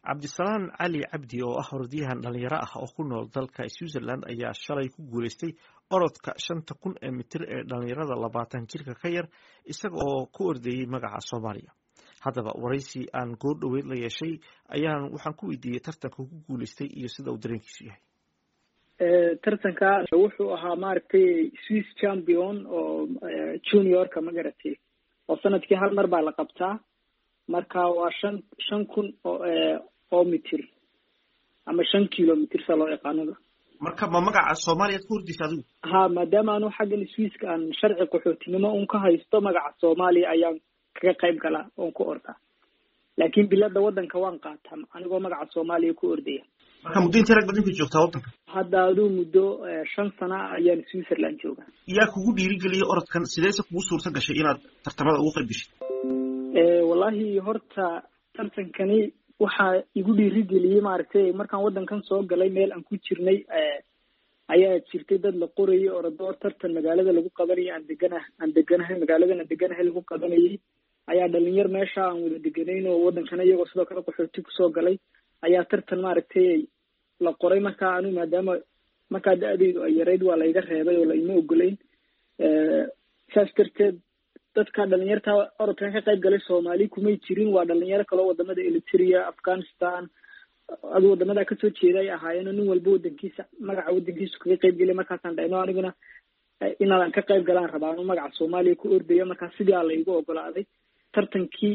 cabdisalaan cali cabdi oo ah orodyahan dhalinyaro ah oo ku nool dalka switzerland ayaa shalay ku guuleystay orodka shanta kun ee mitir ee dhalinyarada labaatan jirka ka yar isaga oo ku ordayey magaca soomaaliya haddaba waraysi aan goor dhoweyd la yeeshay ayaan waxaan ku weydiiyey tartanka ku guuleystay iyo sida uu dareenkiisu yahay tartanka wuxuu ahaa maaragtay swiss champion oo juniorka ma garatay oo sanadkii hal mar baa la qabtaa marka waa shan shan kun oo oo mitir ama shan kilomitr sa loo yaqaanada marka ma magaca soomaaliyaad ku hordaysa adigu ha maadaama anu xaggan swisska aan sharci qaxootinimo un ka haysto magaca soomaaliya ayaan kaga qayb galaa oon ku ordaa laakin bilada wadanka waan qaataa anigoo magaca soomaaliya ku ordaya marka muddo intee rag badanka joogtaa waddanka hadda aduu muddo shan sana ayaan switzerland joogaa yaa kugu dhiirigeliyay orodkan sideese kugu suurta gashay inaad tartamada ugu qayb gashay wallahi horta tartankani waxaa igu dhiirigeliyey maaragtay markaan waddankan soo galay meel aan ku jirnay ayaa jirtay dad la qorayay orodoor tartan magaalada lagu qabanayay aan degana aan deganahay magaaladan aan deganahay lagu qabanayay ayaa dhalinyar meesha aan wada deganayn oo waddankana iyagoo sidoo kale qaxooti kusoo galay ayaa tartan maaragtay la qoray markaa anu maadaama markaa da-daydu ay yarayd waa layga reebay oo laima ogolayn saas darteed dadka dhalinyarta orodkan ka qayb galay soomaali kumay jirin waa dhalinyaro kaloo wadamada eritrea afghanistan adu wadamada kasoo jeeda ay ahaayeen nin walba wadankiisa magaca wadankiisu kaga qayb gelay markaasaan dhahno aniguna inaadan ka qayb galaan rabaa anu magaca soomaaliya ku ordaya markaa sidii a laygu ogolaaday tartankii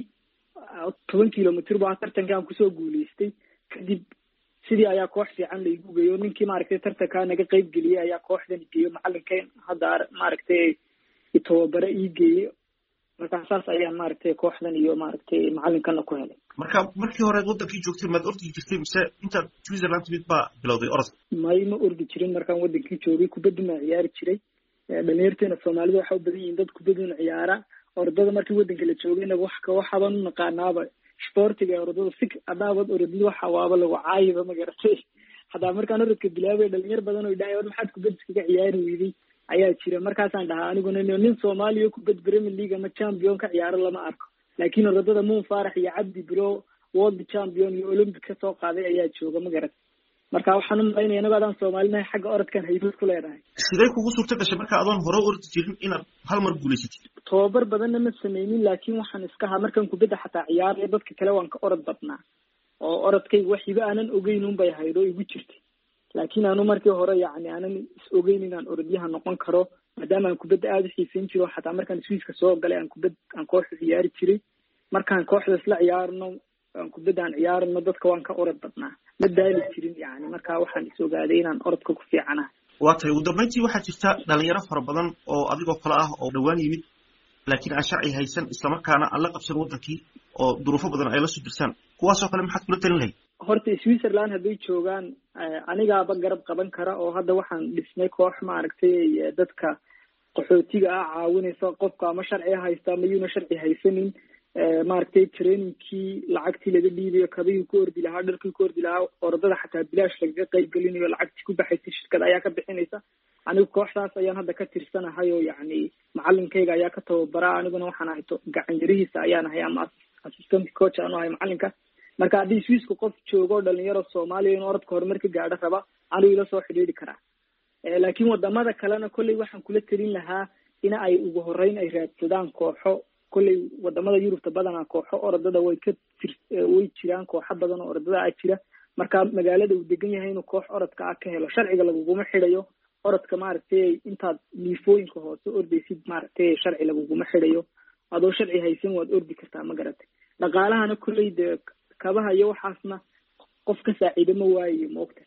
toban kilomitr bu aha tartankii aan kusoo guuleystay kadib sidii ayaa koox fiican laigu geeyo ninkii maaragtay tartankaa naga qayb geliyey ayaa kooxdan geeyo macalinkan hadda maaragtay itobabare ii geeyey markaa saas ayaan maaragtay kooxdan iyo maaragtay macalinkana ku helay marka markii horeed waddankii joogtay maad ordi jirtay mise intaad switzerland timid baa bilowday orodka may ma ordi jirin markaan waddankii joogay kubaddi maa ciyaari jiray dhalinyarteena soomaalida waxa u badan yihiin dad kubaduna ciyaara orodada markii waddanka la joogay inaga wax waxaban u naqaanaaba sportiga orodada si hadaabad orodid waxa waaba lagu caayiba ma garatay hadaa markaan orodka bilaabay dhalinyar badan oo idhahay war maxaad kubad iskaga ciyaari weyday ayaa jira markaasaan dhahaa aniguna nin soomaaliya kubad premier league ama champion ka ciyaaro lama arko laakiin orodada muun faarax iyo cabdi bilo world champion iyo olympic ka soo qaaday ayaa jooga ma garat marka waxaan u malaynaya inagoo adaan soomaalinahay xagga orodkan haybad ku leedahay sidee kugu suurta gashay marka adoon hore ordi jirin inaad hal mar guulaysatid tobabar badanna ma sameynin laakiin waxaan iska haa markaan kubadda xataa ciyaaraya dadka kale waan ka orod badnaa oo orodkayga wax hiba aanan ogeyn un bay ahayd oo igu jirtay laakiin anu markii hore yacni aanan is ogeyn inaan orodyaha noqon karo maadaama aan kubadda aada u xiisayn jiro xataa markaan swiiska soo galay aan kubad aan kooxda ciyaari jiray markaan kooxda isla ciyaarno aan kubadda aan ciyaarno dadka waan ka orod badnaa ma daali jirin yani marka waxaan is ogaaday inaan orodka ku fiicanaha waa tahay ugu dambeyntii waxaa jirta dhalinyaro fara badan oo adigoo kale ah oo dhowaan yimid laakiin aan sharci haysan islamarkaana aan la qabsan waddankii oo duruufo badan ay la soo dirsaan kuwaasoo kale maxaad kula talin lahayd horta switzerland hadday joogaan anigaaba garab qaban kara oo hadda waxaan dhisnay koox maaragtay dadka qaxootiga ah caawinaysa qofka ama sharci haysta ama yuuna sharci haysanin maaragtay trainingkii lacagtii laga dhiibayo kabihii ku ordi lahaa dharkii ku ordi lahaa orodada xataa bilaash lagaga qayb gelinayo lacagtii ku baxaysay shirkad ayaa ka bixinaysa anigu kooxdaas ayaan hadda ka tirsanahay oo yacni macalinkayga ayaa ka tababara aniguna waxaan ahay gacan yarihiisa ayaan ahay ama assistant coach aanu ahay macalinka marka haddii swiiska qof joogo dhalinyaro soomaaliya in orodka horumar ka gaadho raba anigu ila soo xidhiidhi karaa laakiin wadamada kalena kolley waxaan kula telin lahaa in ay ugu horeyn ay raadsadaan kooxo kolley wadamada yurubta badanaa kooxo orodada way ka tir way jiraan kooxo badan oo orodada ah jira marka magaalada uu degan yahay inuu koox orodka ah ka helo sharciga laguguma xidhayo orodka maaragtay intaad liifooyinka hoose ordaysid maaragtay sharci laguguma xidhayo adoo sharci haysan waad ordi kartaa ma garatay dhaqaalahana kolley dee kabaha iyo waxaasna qof ka saaciida ma waayayo maogta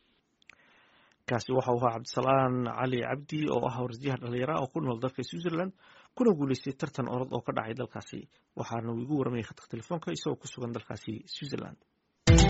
kaasi waxa uu ahaa cabdisalaan cali cabdi oo ah orodyahan dhalinyara oo ku nool dalka switzerland kuna guuleystay tartan orod oo ka dhacay dalkaasi waxaana uu igu warramayay khadka telefoonka isagoo ku sugan dalkaasi switzerland